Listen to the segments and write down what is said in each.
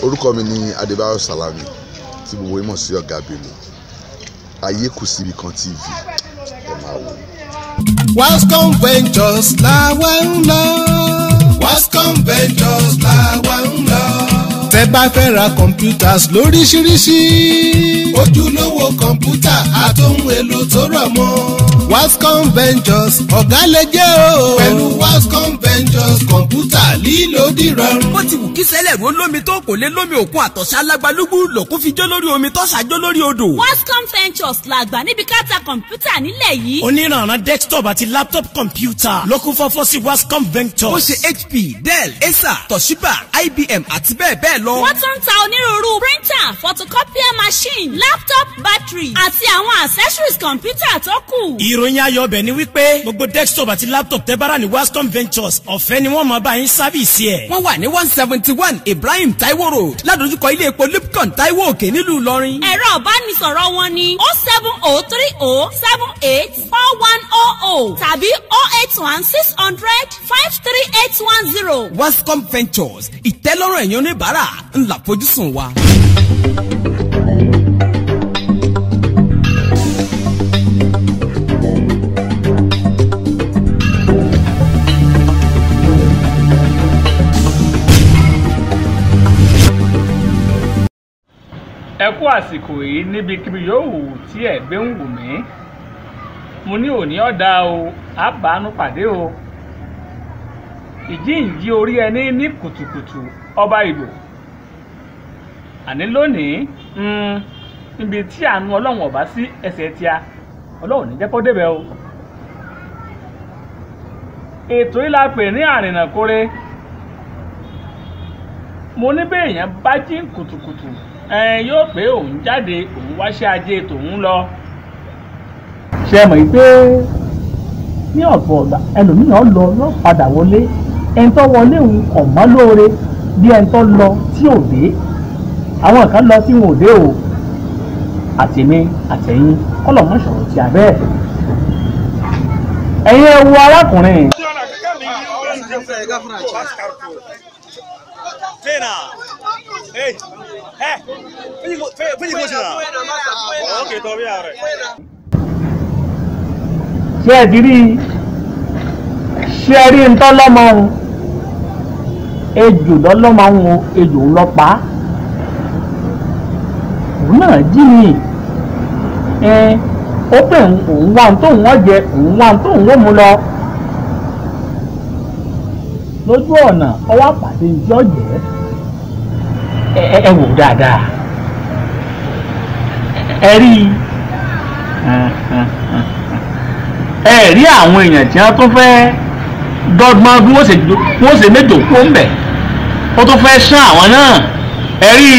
orúkọ mi ni adébáyọ̀ salami tí gbogbo yín mọ̀ sí ọ̀gá bello ayé kù síbi kan tv ẹ máa wò ó. Wascom Ventures làwa ń lọ. Wascom Ventures làwa ń lọ. tẹ́ bá fẹ́ ra computers lóríṣiríṣi. ojúlówó kọ̀ǹpútà àtòhun èlò tó rọ̀ mọ́. Wascom Ventures ọ̀gá lè jẹ́ o. pẹ̀lú Wascom Ventures kọ̀ǹpútà lílo dìrọ̀rùn. bó ti wù kí sẹ́lẹ̀ ro lómi tó kò lé lómi òkun àtọ̀sá lágbálúgbú lòkún fi jó lórí omi tó ṣàjó lórí odò. Wascom Ventures làgbà níbi ká ta kọ̀ǹpútà nílẹ̀ yìí. oníranran desktop àti laptop computer ló kún fọ́fọ́ sí Wascom Ventures. ó ṣe hp dell acer toshiba ibm àti bẹ́ẹ̀ bẹ́ẹ̀ lọ. wọ́n tún ń ta onírúurú printer photocopier machine laptop battery àti àwọn accessories kọ̀ǹpútà tó kù. ìròyìn ayọ̀ ọbẹ̀ ni wípé gbogbo desktop àti laptop tẹ́ bára ní Wascom Ventures ọ̀fẹ́ ni wọ́n máa bá yín sábìsì ẹ̀. wọ́n wà ní one seventy one ibrahim taiwo road ládojúkọ ilé epo lipcon taiwo òkè nílùú ìlọrin. ẹ̀rọ ìbánisọ̀rọ̀ wọn ni o seven o three o seven eight four one o o tàbí o eight one six hundred five three eight one zero. wascom ventures ìtẹ́lọ́rùn ẹ̀yàn oníbàárà ńlá fojúsùn wa. ẹ kú àsìkò yìí níbikíbi yòówù tí ẹ gbé ń wù mí mo ní òní ọ̀dà o àbánú pàdé o ìjíǹjí orí ẹni ní kùtùkùtù ọba ìlú àní lónìí mm, níbi tí àánú ọlọ́run ọ̀bá sí ẹsẹ̀ tíá ọlọ́run ní jẹ́ kó débẹ̀ o ètò yìí la pè ní àrìnàkórè mo ní bẹ́ẹ̀ yẹn bá jí kùtùkùtù ẹ yóò pé òun jáde òun wáṣẹ́ ajé tòun lọ. ṣe mọ̀ pé ní ọ̀pọ̀ ọ̀gbà ẹlòmíràn lọ yóò padà wọlé ẹni tó wọlé òun kọ̀ mọ́ lóore bí ẹni tó lọ tí ò dé àwọn kan lọ tí wọn ò dé o àtẹ̀mí àtẹ̀yìn kọ́lọ̀ mọ́ sọ̀rọ̀ tí a bẹ́ẹ̀. ẹ̀yin ẹ wo arákùnrin. Tena. Hey. Eh. Fiji Fiji Kushina. Okay, todavía ahora. ṣé ẹ ti rí i ṣé ẹ rí ntọ́ lọ́mọ òun ejò lọ́lọ́mọ òun o ejò ń lọ pa á òun náà jí mi ẹ ó pè òun wá tóun wọ́n jẹ òun wá tóun wọ́n mu lọ lójú ọ̀nà ọwọ́ àpàdé ìjọ jẹ́ ẹ ẹ wò dáadáa ẹ rí i ẹ rí àwọn èèyàn tí wọ́n tún fẹ́ dọ́gbọ́n bí wọ́n ṣe wọ́n ṣe méjò kó ń bẹ̀ ó tún fẹ́ sán àwọn náà ẹ rí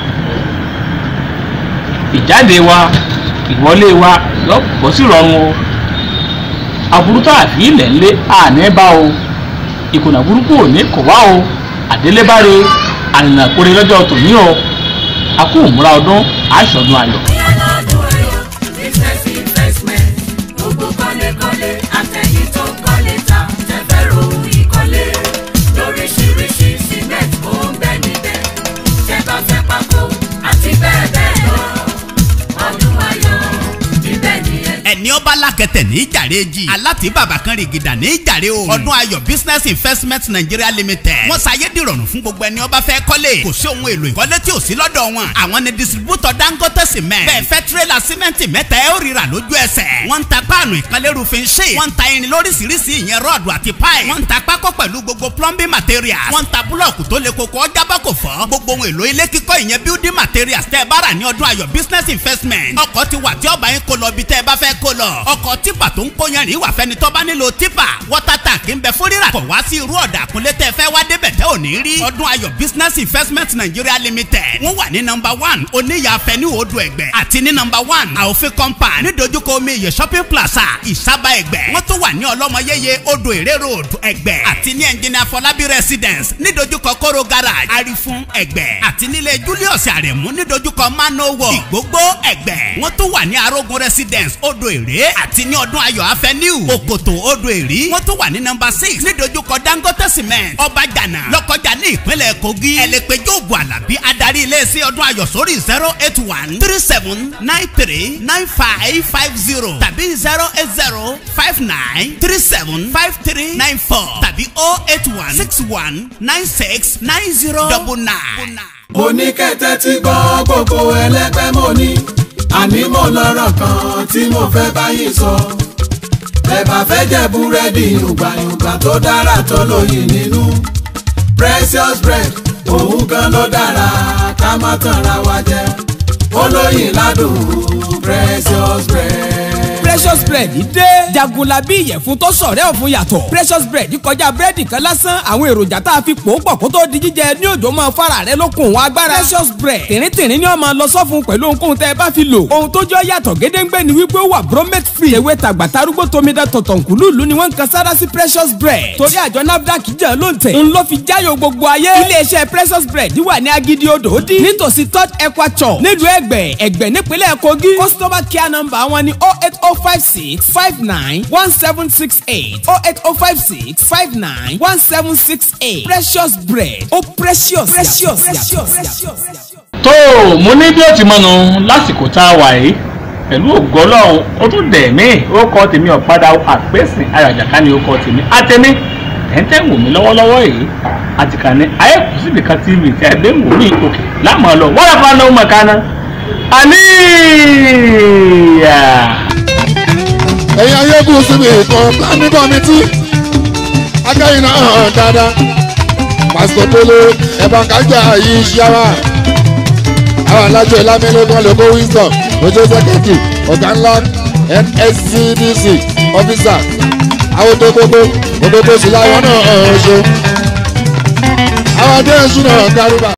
ìjáde wa ìwọlé wa yọ bọ́ sí ìrọ̀rùn o aburú tá a fi ilẹ̀ ńlé àní bá o ìkùnà burúkú ò ní kò wá o àdélébáre àrìnàkórè lọ́jọ́ tòní o a kú òmùra ọdún àṣọdún ayọ̀. Ìyálọ́dún ayọ̀, business investment, gbogbo kọ́lékọ́lé, àtẹ̀yìn tó ń kọ́lé ta, tẹ́fẹ́ rohun ìkọ́lé. Lóríṣiríṣi cement ó ń bẹ níbẹ̀, tẹ́ bá fẹ́ pákó àti bẹ́ẹ̀ bẹ́ẹ̀ lọ. Ọdún ayọ̀, ibẹ̀ ni ẹ ẹni ọba lákẹtẹ ní ìjàre jì aláti bàbá kan rìgìdà ní ìjàre o ọdún ayọ̀ business investment nigeria limited wọ́n ṣayé dìrọ̀rùn fún gbogbo ẹni ọba fẹ́ kọ́lé kò sí ohun èlò ìkọ́lé tí ò sí lọ́dọ̀ wọn àwọn ni distributor dangote cement bẹ́ẹ̀ fẹ́ tirẹ́là símẹ́ǹtì mẹ́ta ẹ̀ ó rira lójú ẹsẹ̀ wọ́n ń ta páànù ìkànlé roofing sheet wọ́n ń ta irin lóríṣiríṣi ìyẹn rọ́ọ̀dù àti pipe wọ́n ń ta pákó pẹ̀lú gbogbo plumbing materials wọ́n ń ta búlọ̀kù tó le koko ọjà bá kò fọ́ gbogbo ohun èlò ilé kíkọ́ ìyẹn building materials tẹ́ ẹ bá rà ní ọdún ayọ̀ business investment ọkọ̀ ti wà tí ọba yín kó lọ ibi tẹ́ ẹ bá fẹ́ kó lọ ọkọ̀ tipa tó ń kó yanrìn wà fẹ́ni tó bá nílò tipa water tank ń bẹ fún rírà kọ̀ wá sí irú ọ̀dà àkúnlé tẹ́ fẹ́ wá débẹ̀ tẹ́ ò ní rí ọdún ayọ̀ business investment nigeria limited wọ́n wà ní nọmba one oníyà fẹ́ni odò ẹ̀gbẹ́ àti ní nọmba one àòfin compound nídojúkọ omi iye shopping plaza ìsábà ẹ̀gbẹ́ wọ́n tún wà ní ọlọ́mọyéye odò èrè road ẹ̀gbẹ́ àti ní engineer fọlábí residence nídojúkọ kóró garage arifun ẹ̀gbẹ́ àti nílé julius àrẹ̀mú nídojúkọ manowo ìgbógbó ẹ̀gbẹ́ wọ́n tún wà ní arógun residence odò èrè àti ní ọdún ayọ̀ avenue òkòtò odò èrì wọ́n tún wà ní nọ́mbà six nídojúkọ dangote cement ọbàjànà lọ́kọjà ní ìpínlẹ̀ kogi ẹlẹ́pẹ̀jọ́ ògùn àlàbí adarí iléeṣẹ́ ọdún ayọ̀ sórí zero eight one three seven nine three nine five five zero tàbí zero eight zero five nine three seven five three nine four tàbí oh eight one six one nine six nine zero double nine. mo ní kẹ́tẹ́ tí gbọ́ gbogbo ẹlẹ́gbẹ́ mo ní àní mo lọ́rọ̀ kan tí mo fẹ́ báyìí sọ. ẹ bá fẹ́ jẹ búrẹ́dì yùgbàyùgbà tó dára tó lóyìn nínú precious bread òun gan ló dára ká má tanra wa jẹ olóyin ládùn precious bread. precious bread dé jagunlabi ìyẹ̀fun tó sọ̀rẹ́ ọ̀fun yàtọ̀ precious bread kọjá búrẹ́dì kan lásán àwọn èròjà tá a fi pò ó pọ̀ kó tó di jíjẹ ní òjò máa fara rẹ lókun wọn agbára precious bread tìrìntìrìn ni wọ́n máa lọ sọ́fun pẹ̀lú ohunkóhun tẹ́ ẹ bá fi lò ohun tó jọ yàtọ̀ gédéǹgbé ni wípé ó wà bromate free ewé tàgbà tarúgbó tomidan tọ̀tọ̀nkùlùlù ni wọ́n ń kan sára sí precious bread torí àjọ nafdac jẹ́ ló ń tẹ̀ ń lọ fi jáyọ̀ gbogbo ayé iléeṣẹ́ precious bread wà ní agidi odò ó dín nítòsí third equator nílùú ẹgbẹ́ ẹgbẹ́ nípínlẹ̀ kogi customer care number wọn ni oh eight oh five six five nine one seven six eight oh eight oh five six five nine one seven six eight precious bread ó precious precious yàtọ̀. tó o mo ní bí ó ti mọnu lásìkò tá a wà yìí pẹ̀lú ògo ọlọ́run ó tún dẹ̀ mí ó kọ́ tèmi ọ̀padà àpèsè ayọ̀jàká ni ó kọ́ tèmi àtẹ̀mí ẹ̀ńtẹ́ ń wò mí lọ́wọ́lọ́wọ́ yìí àti kàn ní ayékùn síbi kan tv tí ẹ gbé ń wò mí òkè láàmú ọ lọ wọ́n rẹ̀ fún anáwó mọ̀kánná àní ẹ̀yin ayégun síbi ìkan planning committee akẹ́yìn náà hàn dáadáa pásítọ̀ délé ẹ̀bọ̀n kájà yìí ṣíáwá àwọn alájọ ìlàmẹ́lẹ́gbọ̀n lóko wisdom ojú sẹ́kẹ̀tì ọ̀gá ńlá nscdc officer àwọn tó gbogbo gbogbo sí láwọn náà ṣe àwọn adé ẹ̀ṣin náà kárùbà.